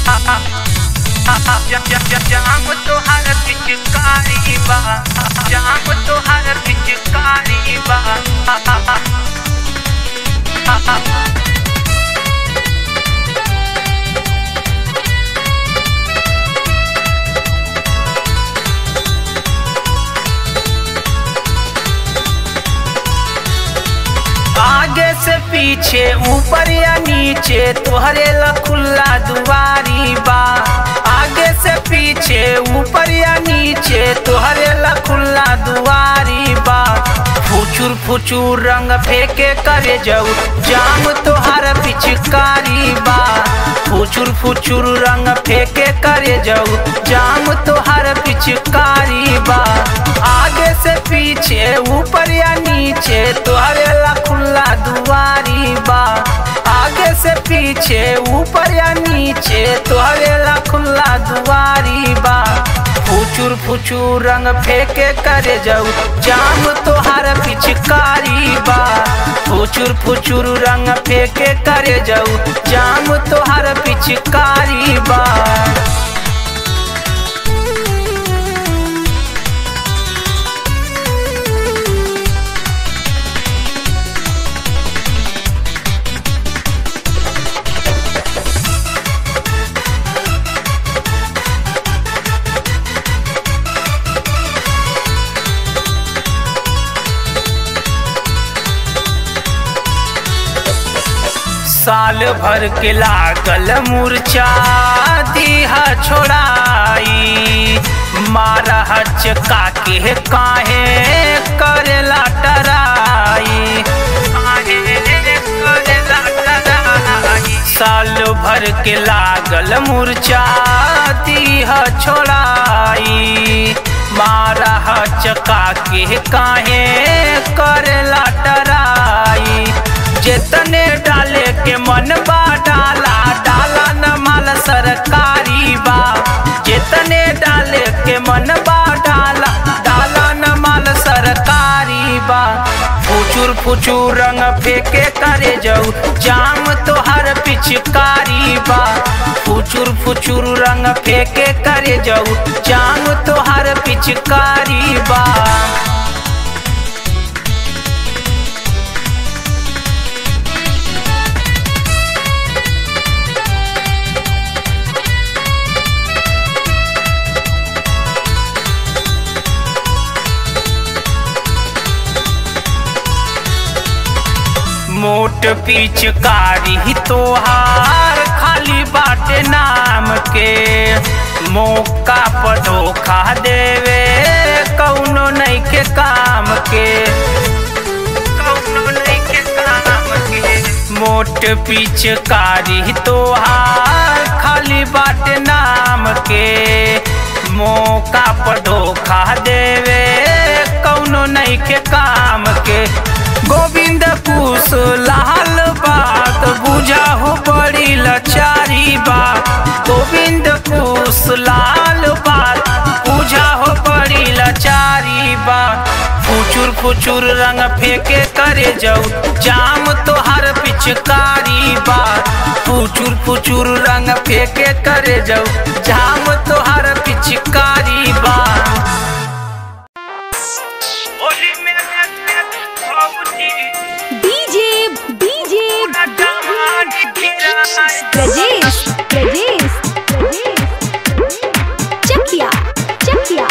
जाम तोहार पिचकारी बा जाम तोहार पिचकारी बा आगे से पीछे ऊपर या नीचे तोहरे ला खुला दुआरी बा आगे से पीछे ऊपर या नीचे तोहरे ला खुला दुआरी बा फुचुर फुचुर रंग फेंके करे जाऊ जाम तोहार पिचकारी बा फुचुर फुचुर रंग फेंके करे जाऊ जाम तोहार पिचकारी बा आगे से पीछे ऊपर या नीचे तोहरे ला खुला दुआरी बा आगे से पीछे ऊपर या नीचे तोहरे ला खुला दुआरी बा फुचुर फुचुर रंग फेंके करे जाऊ जाम तोहार पिचकारी बा फुचुर फुचुर रंग फेंके करे जाऊ जाम तोहार पिचकारी बा साल भर के लागल मूर्छा दीहा छोड़ाई मारा हचका के काहे करेला टराई काहे करेला टराई साल भर के लागल मूर्छा दीहा छोड़ाई मारा हचका के काहे करेला टराई जेतने डाले के मन बा डाला डाला न माल सरकारी बा जेतने डाले के मन बा डाला डाला न माल सरकारी बा फुचुर फुचुर रंग फेंके करे जाऊ जाम तोहर पिचकारी बा फुचुर फुचुर रंग फेंके करे जाऊ जाम तोहर पिचकारी बा मोट पिचकारी तोहार खाली बाटे नाम के मौका पर धोखा देवे कौनो नहीं के काम के कौनो नहीं के काम के मोट पिचकारी तोहार खाली बाटे नाम के मौका पर धोखा देवे कौनो नहीं के काम के गोविंद कुश लाल बात बुझा हो बड़ी लचारी बात गोविंद कुश लाल बात बुझा हो बड़ी लचारी बात फुचुर फुचुर रंग फेंके करे जाऊ जाम तोहर पिचकारी बात फुचुर फुचुर रंग फेंके करे जाऊ जाम तोहर पिचकारी बात होली में डीजे डीजे ब्रजेश ब्रजेश ब्रजेश चकिया चकिया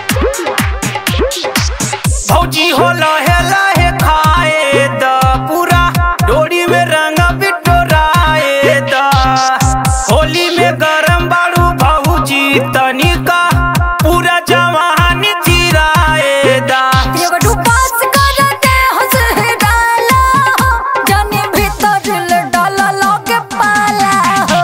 भौजी हो लहे लहे खाए द पूरा डोरी में रंग बिटोराए द होली में गरम बाड़ू भौजी तनिका पूरा जवानी थिराए दा एगो डुबास करते हंस डाला जाने भीतर ले डाला लगे पाला हो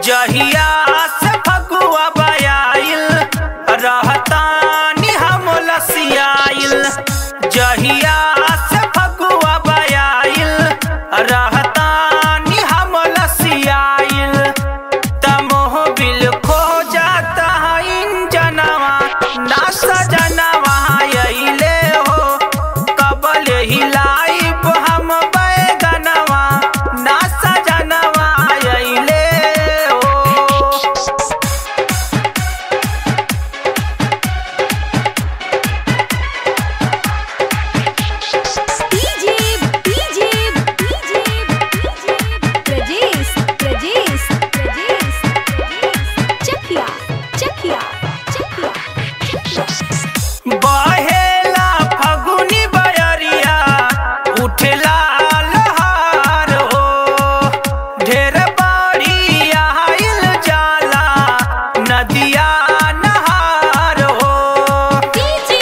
जहिया से फगुआ बयाइल रहतानी हम लसियाइल जहिया से फगुआ बयाइल रहतानी हम लसियाइल तमोह बिल खो जाता है इंजनवा ना सजनवा अइले हो कबल हिलाइब हम बैगनवा ना सजनवा अइले हो DJ DJ DJ Prajesh Prajesh Prajesh Chakia Chakia Chakia बहेला फगुनी बयरिया उठला लहार हो ढेर बाड़ी आइल जाला नदिया नहार हो डीजे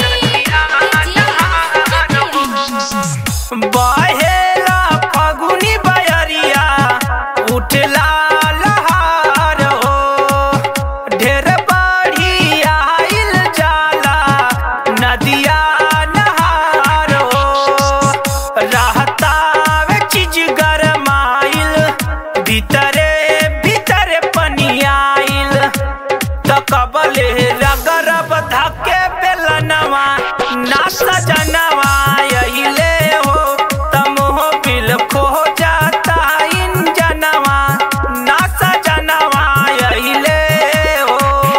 बहेला फगुनी बयरिया उठला लहार हो ढेर बाड़ी आइल जाला नदिया नहार हो रहता वे चीज गरमाइल भीतरे भीतरे पनियाइल त कबले रगरब धके बेलनवा ना सजनवा अइले हो तमोह बिल खो जाता इंजनवा ना सजनवा अइले हो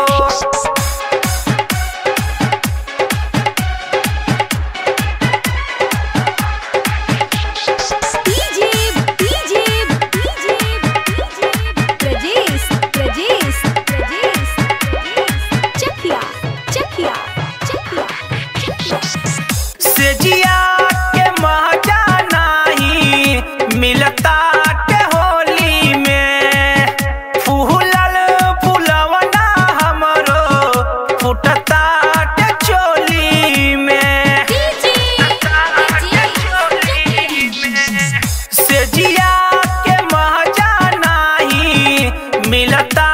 DJ DJ DJ Prajesh Prajesh Prajesh Chakia Chakia Chakia सेजिया के मजा नाही मिलता के होली में फूलल फूलवना हमरो फुटता के चोली में सेजिया के मजा नाही मिलता